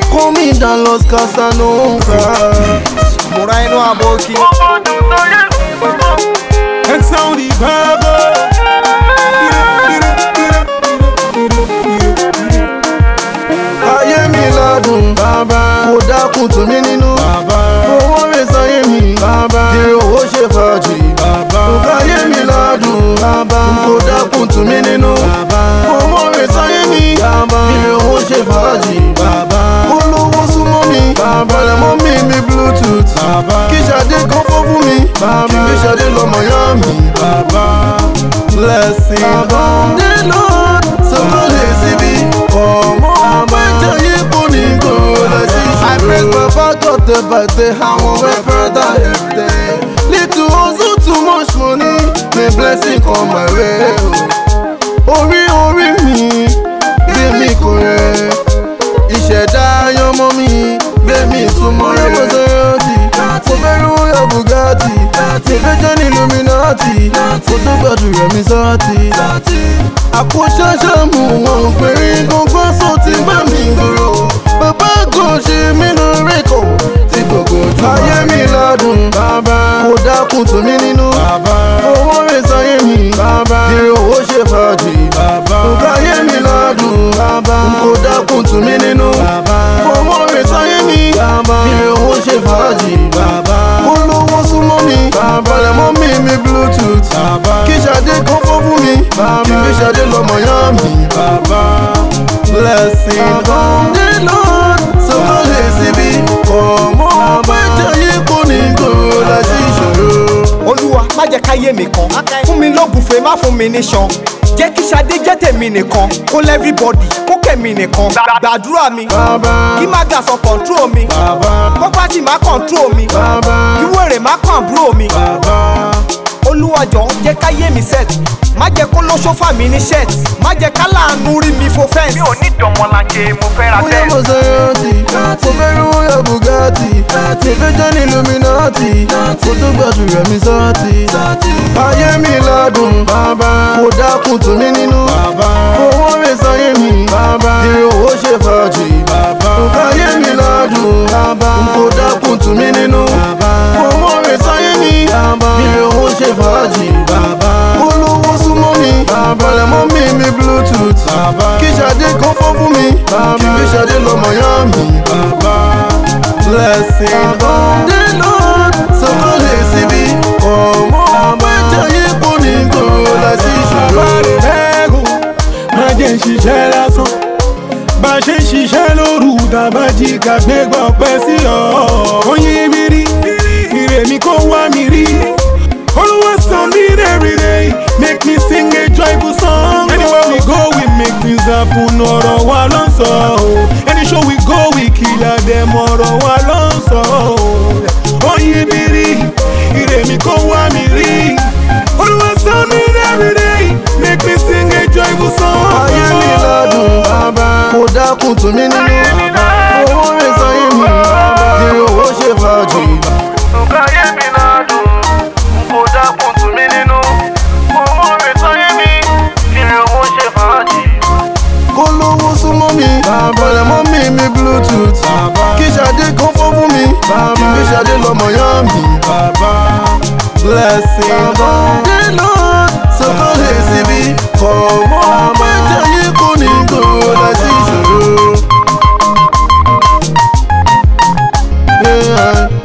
call me than Los Casanova. Múra inú àbòkí. It's now the Bible. Ayé mi ládùn, bàbá. Kò dákun tù mí nínú. Bàbá, Owó rẹ̀ sáyé mi, bàbá. Kiri owó ṣe fàájì. bàbá, Ayé mi ládùn, bàbá. Kò dákun tù mí nínú. bàbá, Owó rẹ̀ sáyé mi, bàbá. Kiri owó ṣe fàájì. bàbá, Olówó súnmọ́ mi, bàbá. Lẹ́mọ́ mi mi bluetooth. bàbá, Kí Ṣadé kan fọ́ fún mi, bàbá. Kí gbé Ṣadé lọ́mọ yá mi. bàbá. Blessing on the Lord, so kò lè síbi. Ọmọ ọmọ ìjọyè kò ní gbòòrò sí ìṣòro. I praise Baba God the birthday, àwọn wẹ́pẹ́ dá everyday. Little hustle too much money, may blessing come my way. o. Orí orí mi, gbé mi kò rẹ̀. Ìṣẹ̀dá ayọ́mọ́ mi, gbé mi súnmọ́ rẹ̀. Yọ̀bọ̀ sọ́yọ́tì, mo fẹ́ rówó yọ Bugatti. Mo fẹ́ jẹ́ ní Illuminati, mo tún gbàdúrà mi sọ́ọ̀tì. Àpò ṣáṣá mú wọn péré gbọ́ngbọ́n sọ ti bá mi gbòòrò. Bàbá kò ṣe mí lórí kò tí gbogbo ojú. Ayé mi ládùn, bàbá. Kò dákun tù mí nínú. Bàbá, Owó rẹ̀ sáyé mi, bàbá. Kiri owó ṣe fàájì. bàbá, Nǹkan ayé mi ládùn, bàbá. Kò dákun tù mí nínú. bàbá, Owó rẹ̀ sáyé mi, bàbá. Kiri owó ṣe fàájì. bàbá, Olówó súnmọ́ mi, bàbá. Lẹ́mọ́ mi mi bluetooth. bàbá, Kí Ṣadé kan fọ́ fún mi, bàbá. Kí gbé Ṣadé lọ́mọ yá mi. bàbá. Blessing on the Lord, so kò lè síbi. Ọmọ ọmọ ìjọyè kò ní gbòòrò láti ìṣòro. Olúwa má jẹ́ káyé mi kan. Fún mi lógùnfè má fún mi níṣan. Jẹ́ kí Ṣadé jẹ́ tèmi nìkan. Kó lẹ́ everybody kó kẹ̀mí nìkan. Gbàdúrà mi. Bàbá, Kí má gà sọ control mi. Bàbá, Property má control mi. bàbá, Kí wèrè má kàn àbúrò mi. bàbá, Olúwa jọ̀ọ́ jẹ́ káyé mi set. Má jẹ́ kó ló ṣọ́fà mi ní shirt. Má jẹ́ ká láàánú rí mi fo fence. mi ò ní dọmọlanke mo fẹ́ ra bóyá bẹ́ẹ̀. mo sọ́yọ́tì. Mo fẹ́ rówó yọ Bugatti. Mo fẹ́ jẹ́ ní Illuminati. Mo tún gbàdúrà mi sọ́ọ̀tì. Ayé mi ládùn, bàbá. Kò dákun tù mí nínú. bàbá, Owó rẹ̀ sáyé mi, bàbá. Kiri owó ṣe fàájì. bàbá, Ayé mi ládùn, bàbá. Kò dákun tù mí nínú. bàbá, Owó rẹ̀ sáyé mi, bàbá. Kiri owó ṣe fàájì. bàbá, Olówó súnmọ́ mi, bàbá. Lẹ́mọ́ mi mi bluetooth. bàbá, Kí Ṣadé kan fọ́ fún mi, bàbá. Kí gbé Ṣadé lọ́mọ yá mi. bàbá. Blessing on the Lord, so kò lè síbi. Ọmọ ọmọ ìjọyè kò ní gbòòrò láti ìṣòro. Bàrẹ̀ bẹ́ẹ̀gùn, má jẹ́ ń ṣiṣẹ́ lásán. Bá ṣe ń ṣiṣẹ́ lóru, tàbá jí ká gbé gbọ̀pẹ́ sí ọ. Oyin mi rí, ire mi kò wá mi rí. Olúwa song me every day, make me sing a joyful song. Anywhere we go, we make things happen. Ọ̀rọ̀ wa ló ń sọ o. Any show we go, we kill them. Ọ̀rọ̀ wa ló ń sọ o. Oyin mi rí, ire mi kò wá mi rí. Olúwa song me every day, make me sing a joyful song. Ayé mi ládùn, bàbá. Kò dákun tù mí nínú. Owó rẹ̀ sáyé mi, bàbá. Kiri owó ṣe fàájì. nǹkan ayé mi ládùn n kò dákun tù mí nínú. owó mi sáyé mi kí ni owó ṣe fàájì. Kó lówó súnmọ́ mi, bàbá. Lẹ́mọ́ mi mi bluetooth. Kí Ṣadé kan fọ́ fún mi, bàbá. Kí gbé Ṣadé lọ́mọ yá mi. Bàbá, Blessing on the Lord, so kò lè síbi. Ọmọ ọmọ ìjọyè kò ní gbòòrò láti ìṣòro. Yeah.